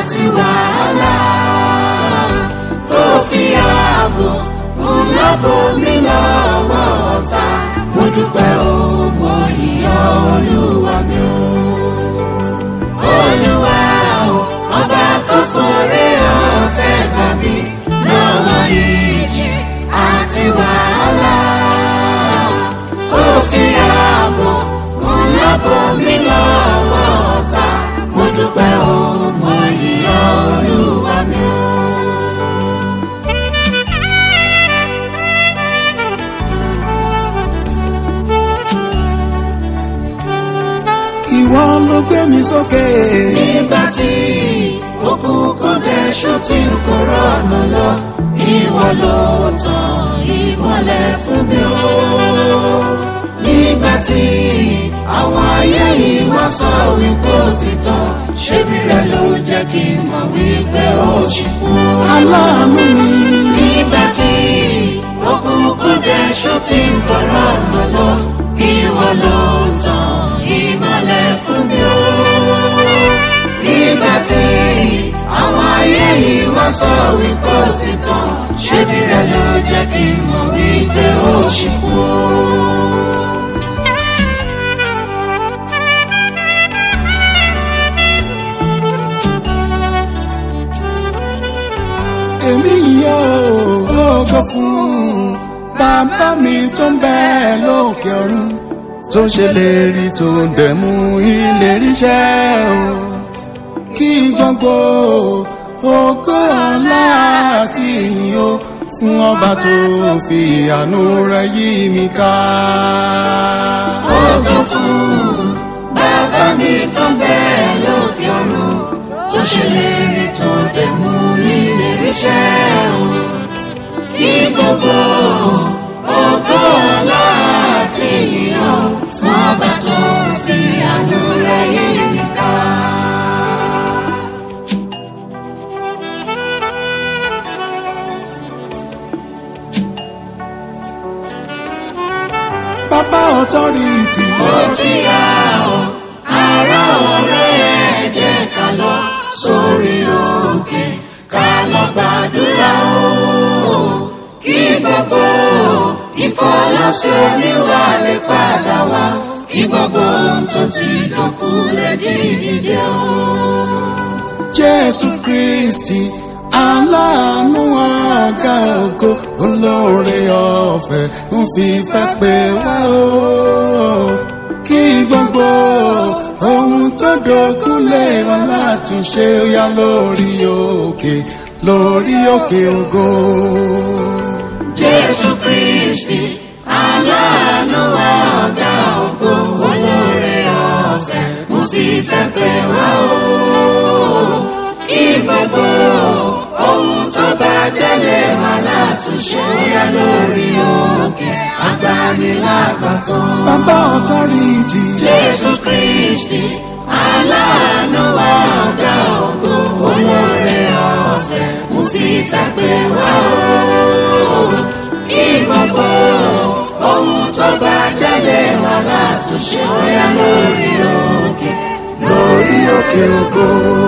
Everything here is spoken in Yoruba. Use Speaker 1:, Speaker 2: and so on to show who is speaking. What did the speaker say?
Speaker 1: àti wàhálà tó fi ààbò ńlá bomi lọ́wọ́ ọ̀tá mo dúpẹ́ o mo yìnyín olúwa mi o. olúwa o ọba tó forí ọ̀fẹ́ gbà mí lọ́wọ́ ìjì àti wàhálà tó fi ààbò ńlá bomi lọ́wọ́ ọ̀tá mo dúpẹ́ o mo yìnyín olúwa mi o.
Speaker 2: ìwọ ló gbé mi sókè.
Speaker 1: nígbà tí òkùnkùn dẹ̀ṣù tí n kò rọ̀nà lọ ìwọ ló tàn ìmọ́lẹ̀ fún mi o. nígbà tí àwọn ayé yìí wá sọ wípé ó ti tán ṣébi rẹ ló jẹ́ kí n mọ̀ wípé ó ṣì kú.
Speaker 2: aláàánú mi.
Speaker 1: nígbà tí òkùnkùn dẹ̀ṣù tí n kò rọ̀nà lọ ìwọ ló tàn ìmọ́lẹ̀ fún mi o. nígbà tí àwọn ayé yìí wá sọ wípé ó ti tán ṣébi rẹ ló jẹ́ kí n mọ̀ wípé ó ṣì kú o.
Speaker 2: èmi yóò ògo fún bàbá mi tó ń bẹ lókè ọ̀run tó ṣe lè rí tó ń dẹ̀mú ìlérí iṣẹ́ o kí gbogbo ògo ọlá àti ìyìn o fún ọba tó fi àánú rẹ̀ yí mi ká.
Speaker 1: ògo fún bàbá mi tó ń bẹ lókè ọ̀run tó ṣèlérí tó dẹ̀ mú ìlérí ṣẹ o. kí gbogbo ògo ọlá àti ìyàn fún ọba tó fi àánú rẹ̀ yí mi ká.
Speaker 2: bàbá ọ̀tọ́rìtì.
Speaker 1: ó ti yá o ará ọ̀rẹ́ ẹ jẹ́ ká lọ sórí òkè ká lọ gbàdúrà o kí gbogbo ikọ̀ lọ́sẹ̀ oníwà lè padà wá kí gbogbo ohun tó ti dọ̀kú lè jí dìde o.
Speaker 2: jésù kristi aláàánú ọ̀gá ògo olóore ọ̀fẹ́ ń fi fẹ́ pé wá o kí gbogbo ohun tó dógún lè wá látúnṣe ó yá lórí òkè lórí òkè ògo.
Speaker 1: jésù kristi aláàánú ọ̀gá ògo olóore ọ̀fẹ́ mo fi fẹ́ pé wá o. kí gbogbo ohun tó bá jẹ́lẹ̀ wá látúnṣe bóyá lórí òkè agbanilágbàtàn.
Speaker 2: bàbá ọ̀tọ́rìtì.
Speaker 1: jésù kristi aláàánú ọ̀gá ògo olóore ọ̀fẹ́ mo fi fẹ́ pé wá o kí gbogbo ohun tó bá jẹ́lẹ̀ wá látúnṣe bóyá lórí òkè
Speaker 2: lórí òkè ògo.